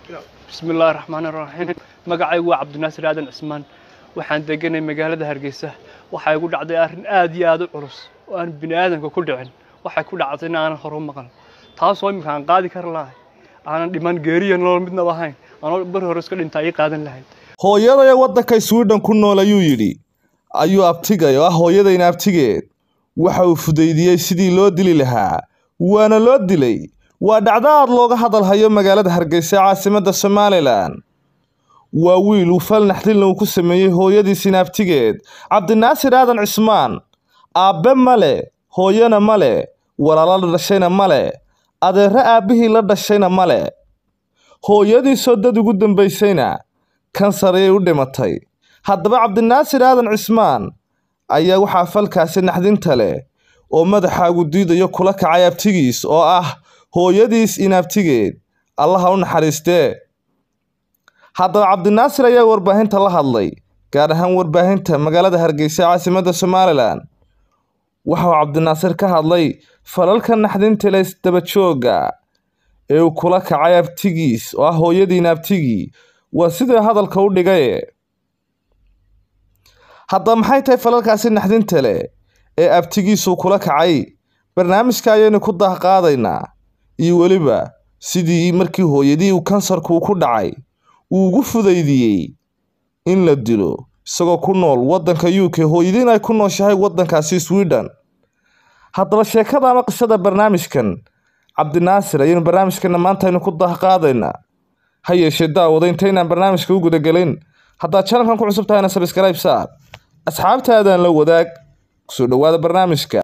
bismi illaahi raxmaani raxiim magacaygu waa cabdinaasir aadan cismaan waxaan deganay magaalada hargeysa waxaa igu dhacday arrin aad iyo aad u culus oo aan bini aadamka ku dhicin waxay ku dhacday in aanan horu maqal taasoo imika aan qaadi kar lahay aanan dhiman geeriya nolol midnaba ahayn anoo bar hore iska dhintaa ii qaadan lahayd hooyaday waddanka swidhen ku nool ayuu yidhi ayuu abtigay oo ah hooyadayna abtigeed waxa uu fudaydiyey sidii loo dili lahaa waana loo dilay waa dhacdo aad looga hadalhayo magaalada hargeysa caasimadda somalilan waa wiil uu fal naxdilna uu ku sameeyey hooyadiisina abtigeed cabdinaasir aadan cismaan aabbe male hooyana male walaalo la dhashayna male adeerre aabbihii la dhashayna male hooyadiisoo dad ugu dambaysayna kansar ayay u dhimatay haddaba cabdinaasir aadan cismaan ayaa waxaa falkaasi naxdinta leh oo madaxaagu diidayo kula kacay abtigiis oo ah hooyadiis inabtigeed allaha u naxariistee haddaba cabdinaasir ayaa warbaahinta la hadlay gaar ahaan warbaahinta magaalada hargeysa caasimadda somalilan waxa uu cabdinaasir ka hadlay falalka naxdinta leh isdabajooga ee uu kula kacay abtigiis oo ah hooyadiina abtigii waa sidii hadalka u dhigaye haddaba maxay tahay falalkaasi naxdinta leh ee abtigiisuu kula kacay barnaamijka ayaynu ku daahqaadaynaa iyo weliba sidii markii hooyadii uu kansarku ku dhacay uu ugu fudaydiyey in la dilo isagoo ku nool waddanka u k hooyadiin ay ku nooshahay waddankaasi swidhen haddaba sheekada ama qisada barnaamijkan cabdinaasir ayaynu barnaamijkana maanta aynu ku daahqaadaynaa ha yeeshee daawada intaynaan barnaamijka u gudagelin haddaad janalkan ku cusub tahayna sabskrayb saar asxaabtaadaan la wadaag kusoo dhowaada barnaamijka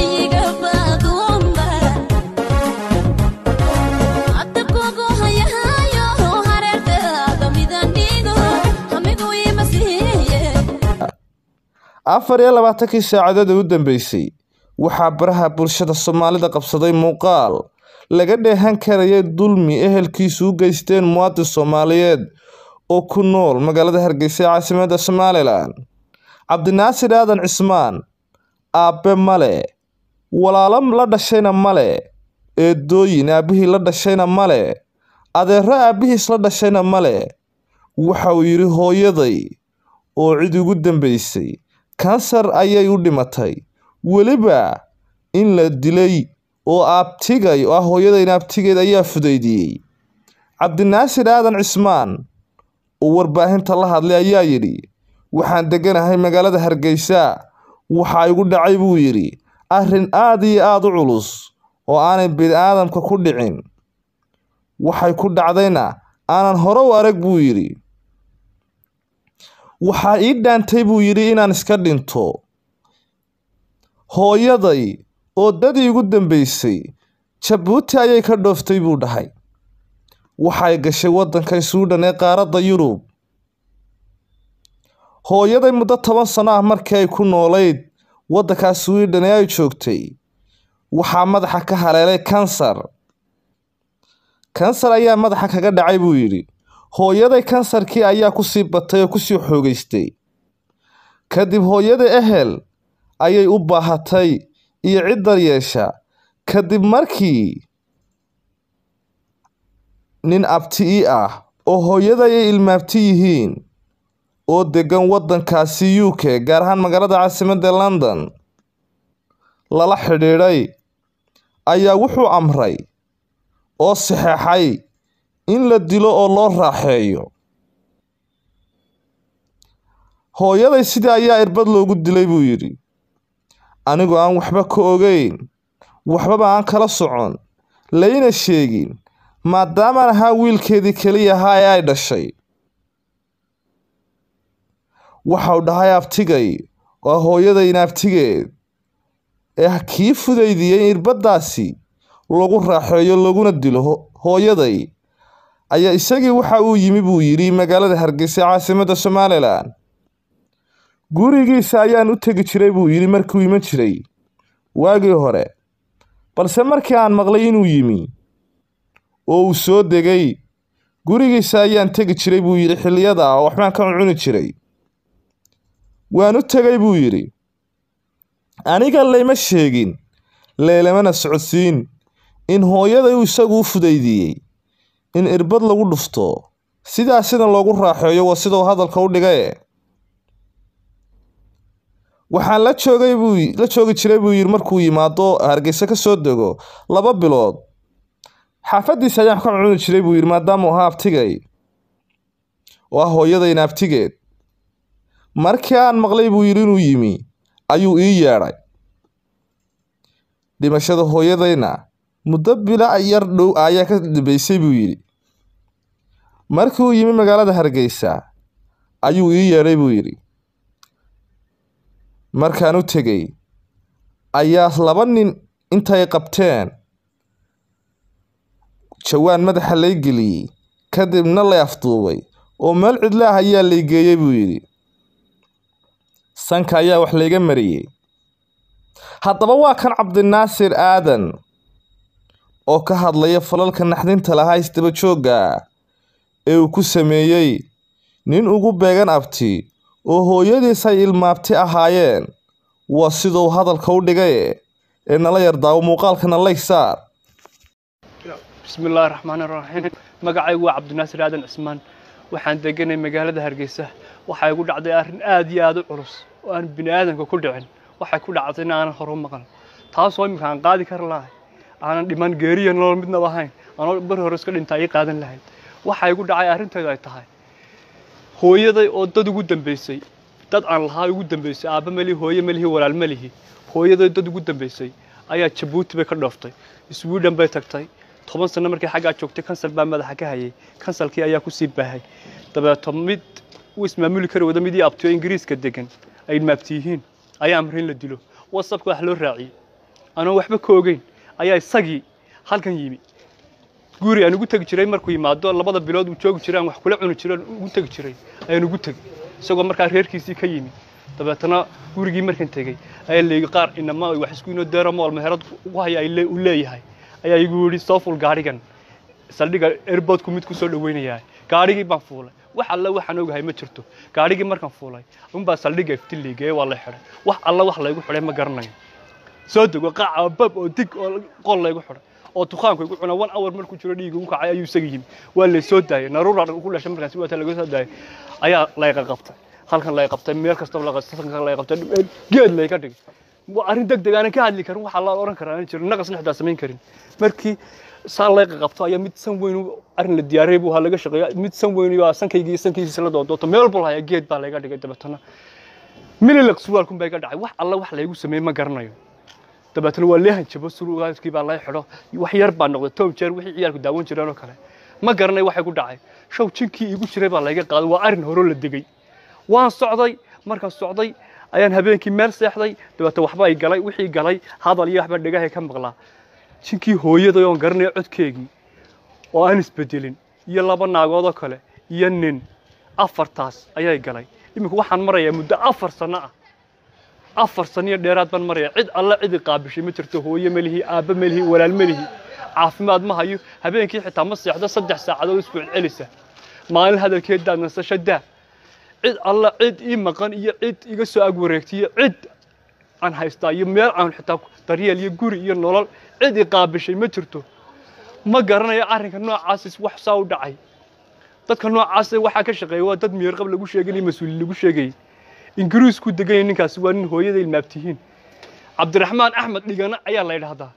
afar iyo labaatankii saacadood ee u dambeysay waxaa baraha bulshada soomaalida qabsaday muuqaal laga dheehan karayay dulmi ehelkiisu u geysteen muwaadin soomaaliyeed oo ku nool magaalada hargeysa ee caasimadda somalilan cabdinaasir aadan cismaan aabbe male walaalo la dhashayna male eedooyin aabbihii la dhashayna male adeerro aabbihiis la dhashayna male waxa uu yidhi hooyaday oo cid ugu dambaysay kansar ayay u dhimatay weliba in la dilay oo abtigay oo ah hooyadayna abtigeed ayaa fudaydiyey cabdinaasir aadan cismaan oo warbaahinta la hadlay ayaa yidhi waxaan degganahay magaalada hargeysa waxaa igu dhacay buu yidhi arrin aad iyo aad u culus oo aanay bini'aadamka ku dhicin waxay ku dhacdayna aanan hore u arag buu yidhi waxaa ii dhaantay buu yidhi inaan iska dhinto hooyaday oo dadii igu dambaysay jabuuti ayay ka dhooftay buu dhahay waxay gashay waddanka swidhen ee qaaradda yurub hooyaday muddo toban sano ah markii ay ku noolayd waddankaa swidhen ee ay joogtay waxaa madaxa ka haleelay kansar kansar ayaa madaxa kaga dhacay buu yidhi hooyaday kansarkii ayaa kusii batay oo kusii xoogaystay kadib hooyada ehel ayay u baahatay iyo cid daryeesha kadib markii nin abti i ah oo hooyada ay ilmaabti yihiin oo deggan waddankaasi u k gaar ahaan magaalada caasimadda london lala xidhiidhay ayaa wuxuu amray oo saxeexay in la dilo oo loo raaxeeyo hooyaday sidii ayaa irbad loogu dilay buu yidhi anigoo aan waxba ka ogeyn waxbaba aan kala socon layna sheegin maadaamaan ahaa wiilkeedii keliya ahaa ee ay dhashay waxau dhahay abtigay oo hooyadayna abtigeed ee kii fudaydiyey in irbaddaasi lagu raaxeeyo laguna dilo hooyaday ayaa isagii waxa uu yimi buu yidhi magaalada hargeysa caasimadda somalilan gurigiisa ayaan u tegi jiray buu yidhi markuu iman jiray waagii hore balse markii aan maqlay inuu yimi oo uu soo degay gurigiisa ayaan tegi jiray buu yidhi xilliyada oo waxbaan ka cuncuni jiray waan u tegay buu yidhi aniga layma sheegin leelamana socodsiin in hooyaday uu isagu u fudaydiyey in irbad lagu dhufto sidaasina loogu raaxeeyo waa sidau hadalka u dhigaye waxaan la joogay buu la joogi jiray buu yidhi markuu yimaado hargeysa ka soo dego laba bilood xaafaddiisa ayaan wax ka cuni jiray buu yidhi maadaamuu ahaa abtigay oo ah hooyadayna abtigeed markii aan maqlay buu yidhi inuu yimi ayuu ii yeedhay dhimashada hooyadayna muddo bila yar dhow ayaa ka dambeysay buu yidhi markii uu yimi magaalada hargeysa ayuu ii yeedhay buu yidhi markaan u tegey ayaa laba nin intay qabteen jawaan madaxa lay geliyey kadibna lay afduubay oo meel cidla ah ayaa lay geeyey buu yidhi sanka ayaa wax layga mariyey haddaba waa kan cabdinaasir aadan oo ka hadlaya falalka naxdinta lahaa isdaba joogga ee uu ku sameeyey nin ugu beegan abti oo hooyadiis ay ilmaabti ahaayeen waa siduu hadalka u dhigaye ee nala yardaawo muuqaalkana lay saar bismi illaahi raxmaani raxiim magacaygu waa cabdinaasir aadan cismaan waxaan deganay magaalada hargeysa waxaa igu dhacday arrin aad iyo aad u culus oo aan bini aadamka ku dhicin waxay ku dhacday in aanan horu maqan taasoo iminka aan qaadi kari lahay aanan dhiman geeriya nolol midnaba ahayn anoo bar hore iska dhinta ii qaadan lahayd waxaa igu dhacay arrinteedu ay tahay hooyaday oo dad ugu dambeysay dad aan lahaa ugu dambeysay aabba melihi hooye melihi walaal melihi hooyaday dad ugu dambeysay ayaa jabuuti bay ka dhooftay sweden bay tagtay toban sano markii xaggaa joogtay kansal baa madaxa ka hayay kansalkii ayaa kusii baahay dabeeto mid uu ismaamuli kari wada midii abtiyo ingiriiska degan ay maabti yihiin ayaa amray in la dilo whatsappka wax loo raaciyey anoo waxba ka ogeyn ayaa isagii halkan yimi guri aan ugu tegi jiray markuu yimaado labada bilood uu joogi jiray aan wax kula cuni jiray ugu tegi jiray ayaan ugu tegi isagoo markaa reerkiisii ka yimi dabeetana gurigii markan tegey ayaa leegi qaar inama wax isku inoo deeramool meherad ugu haya uu leeyahay ayaa igu yidhi soo ful gaadhigan saldhiga airportku mid ku soo dhaweynayaa gaadhigii baan fuulay wax alle waxaan ogahay ma jirto gaadhigii markaan fuulay unbaa saldhiga iftiligee waa la xidhay wax alle wax laygu xidhay ma garanayo soo dego qaaca bab oo dig oo qol laygu xidhay oo dukaanku igu cuna one hour markuu jiro dhiiga ugu kacay ayuu isaga yimi waa lay soo daayay naruura ku dhashay markaasi waata laga soo daayay ayaa layqa qabtay halkan lay qabtay meel kastaba la qabtay halkan lay qabtay geed layga dhigay waa arrin deg deg aanan ka hadli karin waxaa la oran karaa aan jirin naqasna xitaa samayn karin markii saan layqa qabto ayaa mid san weyn arrin la diyaariyay buu laga shaqeeya mid san weyn waa sankaygii sankiisa la doonto meel bul haya geed baa layga dhigay dabeetana mililaq surwaalkun baa iga dhacay wax alla wax laygu sameeyey ma garanayo dabeetana waa leehan jabo surwaalkii baa lay xidho wax yar baa noqday tob jeer wixii ciyaalku daawan jireen oo kale ma garanay waxay ku dhacay show jinkii igu jiray baa layga qaaday waa arrin horo la degay waan socday markaan socday ayaan habeenkii meel seexday dabeetana waxba ay galay wixii galay hadal iyo waxba dhegahay ka maqlaa jinkii hooyaday oon garanayo codkeegii oo aan isbedelin iyo laba naagoodoo kale iyo nin afartaas ayay galay iminka waxaan marayaa muddo afar sano ah afar sano iyo dheeraad baan marayaa cid alla cidi qaabishay ma jirto hooye melihi aabba melihi walaal melihi caafimaad ma hayo habeenkii xitaa ma seexdo saddex saacadood isbuuc celisa maalin hadalkeedaa nasasho daa cid alla cid ii maqan iyo cid iga soo ag wareegtiyo cid aan haystaa iyo meel aan xitaa daryeel iyo guri iyo nolol cid i qaabishay ma jirto ma garanayo arrinka noocaas wax saa u dhacay dadka noocaas waxaa ka shaqeeya waa dad miyarqab lagu sheegay mas-uuli lagu sheegayay ingiriisku deganya ninkaasi waa nin hooyada ilmaabtihiin cabdiraxmaan axmed dhigana ayaa la yidhaahdaa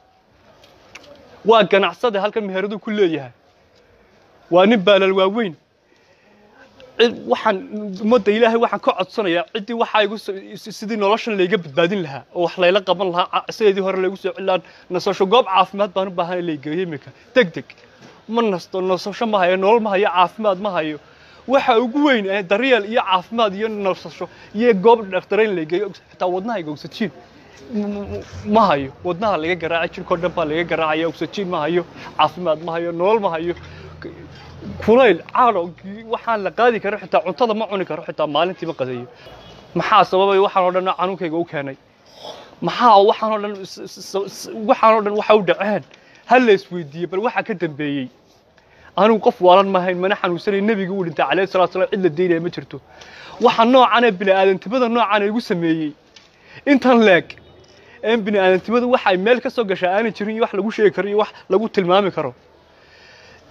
waa ganacsade halkan meheradu ku leeyahay waa nin baalal waaweyn cid waxaan ummadda ilaahay waxaan ka codsanayaa ciddii waxaa igu sidii noloshan layga badbaadin lahaa oo wax layla qaban lahaa sideedii hore laygu soo cilaan nasasho goob caafimaad baan u baahan laygeeyo iminka deg deg ma nasto nasasho ma hayo nolol ma hayo caafimaad ma hayo waxa ugu weyn ee daryeel iyo caafimaad iyo nasasho iyo goob dhakhtareyn laygeeyo xitaa wadnahayga oxygen ma hayo wadnaha laga garaacay jirkoo dhan baa laga garaacaya oxygen ma hayo caafimaad ma hayo nolol ma hayo kulayl caano waxaan la qaadi karo xitaa cuntada ma cuni karo xitaa maalintii ma qadeeyo maxaa sababay waxaan oo dhan canuunkayga u keenay maxaa waxaan oo dhan waxaan oo dhan waxa u dhaceen ha la isweydiiye bal waxa ka dambeeyey anigu qof waalan maahayn mana xanuunsanay nebiga uu dhintay calayhi salatu salaam cid la deynaya ma jirto waxa noocan ee bini'aadantimada noocan igu sameeyey intan leeg ee bini'aadantimada waxa ay meel ka soo gashaa aanay jirin iyo wax lagu sheegi karo iyo wax lagu tilmaami karo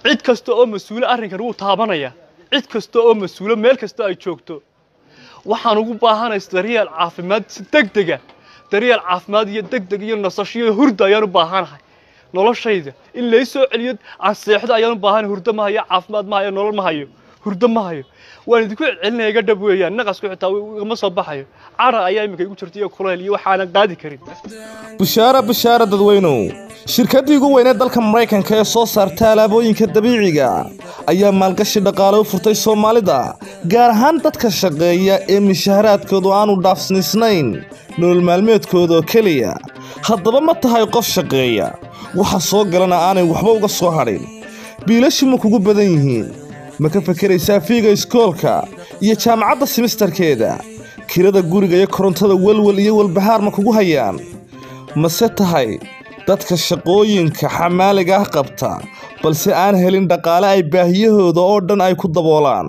cid kasta oo mas-uule arrinkan wuu taabanaya cid kasta oo mas-uule meel kasta ay joogto waxaan ugu baahanay daryeel caafimaad si deg dega daryeel caafimaad iyo deg deg iyo nasasho iyo hurda ayaan u baahanahay noloshayda in lay soo celiyo aan seexdo ayaan u baahanahay hurdo ma hayo caafimaad ma hayo nolol ma hayo hurdo ma hayo waan idinku celcelinaya iga dhab weeyaan naqasku xitaa igama soo baxayo cara ayaa iminka igu jirta iyo kulayl iyo waxaanan qaadi karin bushaara bushaara dadweynow shirkaddii ugu weyneed dalka maraykanka ee soo saarta alaabooyinka dabiiciga ayaa maalgashi dhaqaale u furtay soomaalida gaar ahaan dadka shaqeeya ee mishaharaadkoodu aanu dhaafsnaysnayn nolol maalmeedkooda oo keliya haddaba ma tahay qof shaqeeya waxa soo galana aanay waxba uga soo hadhin biilashi ma kugu badan yihiin ma ka fakaraysaa fiiga iskoolka iyo jaamacadda simistarkeeda kirada guriga iyo korontada welwel iyo walbahaar ma kugu hayaan mase tahay dadka shaqooyinka xamaaliga ah qabta balse aan helin dhaqaale ay baahiyahooda oo dhan ay ku daboolaan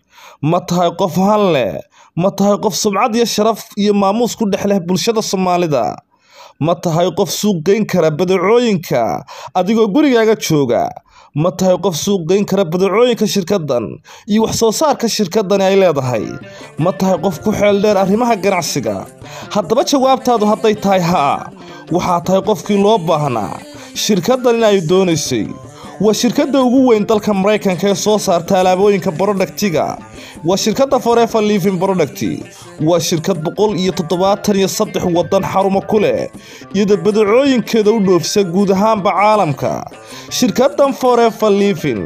ma tahay qof han leh ma tahay qof sumcad iyo sharaf iyo maamuus ku dhex leh bulshada soomaalida ma tahay qof suuq geyn kara badeecooyinka adigoo gurigaaga jooga ma tahay qof suuq geyn kara badeecooyinka shirkaddan iyo wax soo saarka shirkaddani ay leedahay ma tahay qof ku xeel dheer arrimaha ganacsiga haddaba jawaabtaadu hadday tahay haa waxaa tahay qofkii loo baahnaa shirkaddan in ay doonaysay waa shirkadda ugu weyn dalka maraykanka ee soo saarta alaabooyinka borodhaktiga waa shirkadda forever living product waa shirkad boqol iyo toddobaatan iyo saddex waddan xarumo ku leh iyadoo badacooyinkeeda u dhoofisa guud ahaanba caalamka shirkaddan forever living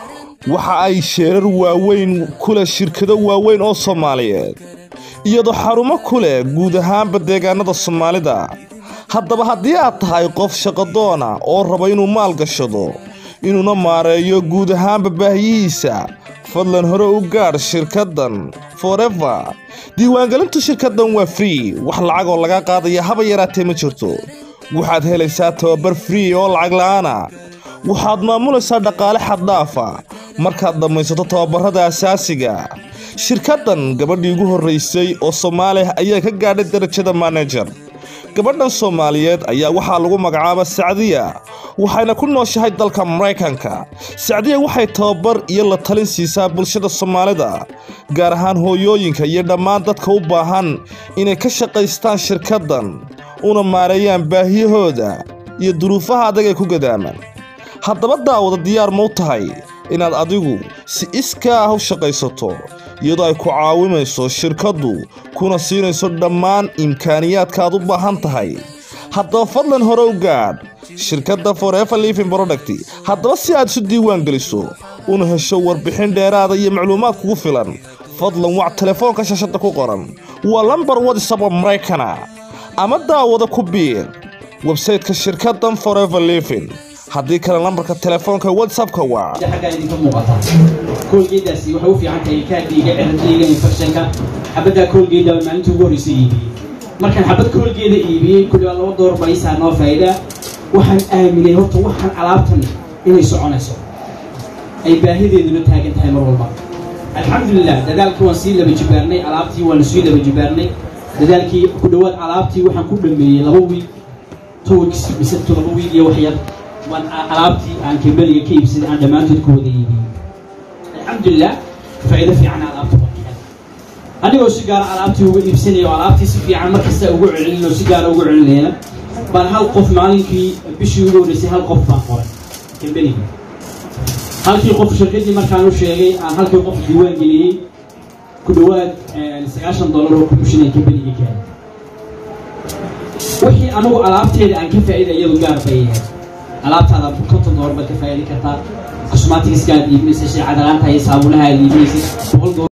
waxa ay sheerar waaweyn ku leh shirkado waaweyn oo soomaaliyeed iyadoo xarumo ku leh guud ahaanba deegaanada soomaalida haddaba haddii aad tahay qof shaqadoona oo raba inuu maal gashado inuuna maareeyo guud ahaanba baahiyihiisa fadlan hore u gaadh shirkaddan forever diiwaangelintu shirkaddan waa free wax lacagoo laga qaadaya haba yaraatee ma jirto waxaad helaysaa tababar free oo lacag la'aana waxaad maamulaysaa dhaqaale xaddhaafa markaad dhammaysato tababarrada asaasiga shirkaddan gabadhii ugu horraysay oo soomaaliya ayaa ka gaadhay darajada manajer gabadhan soomaaliyeed ayaa waxaa lagu magacaaba sacdiya waxayna ku nooshahay dalka maraykanka sacdiya waxay tababar iyo la talin siisaa bulshada soomaalida gaar ahaan hooyooyinka iyo dhammaan dadka u baahan inay ka shaqaystaan shirkaddan una maareeyaan baahiyahooda iyo duruufaha adag ee ku gadaaman haddaba daawada diyaar ma u tahay inaad adigu si iskaa ah u shaqaysato iyadoo ay ku caawimayso shirkaddu kuna siinayso dhammaan imkaaniyaadka aad u baahan tahay haddaba fadlan hore u gaadh shirkadda forever living product haddaba si aad isu diiwaan geliso una hesho warbixin dheeraada iyo macluumaad kugu filan fadlan wac telefoonka shashada ku qoran waa lambar wadisaba maraykana ama daawada ku biir websayteka shirkaddan forever living haddii kale lambarka telefoonka whatsappka waa xaggaa idinka muuqata koolgeedaasi waxay u fiican tahay kaadhiiga ciradiiga infectionka xabaddaa koolgeeda baa maalinta ugu horreysa iibiyey markaan xabad koolgeeda iibiyey kulli baa laba door baliisaa noo faa'iidaa waxaan aaminay horta waxaan alaabtan inay soconayso ay baahideeduna taagan tahay mar walba alxamdulilah dadaalkii waan sii laba jibaarnay alaabtii waanu sii laba jibaarnay dadaalkii ku dhowaad alaabtii waxaan ku dhameeyey laba wiil two weeks mise to laba wiil iyo wax yar waan alaabtii aan kebeliga ka iibsaday aan dhammaantood ku wada iibiyey alxamdulilah faa'iido fiican alaabta waa ka helay anigoo si gaara alaabtii uga iibsanaya oo alaabtii si fiican markasta ugu celin oo si gaara ugu celinaya baan hal qof maalinkii bishii ugu horreysay hal qof baan qoray kebeliga halkii qof shirkadii markaan u sheegay aan halkii qof diiwaan geliyey ku dhowaad sagaashan dollar oo kubushinay kebeliga ka helay wixii anigu alaabteeda aan ka faa'iida iyadu gaar bay yahay alaabtaada konton dollar baad ka faa'idi kartaa cosmaticsgaad iibinaysa shay cadalaanta iyo saabunaha aad iibinaysa boqol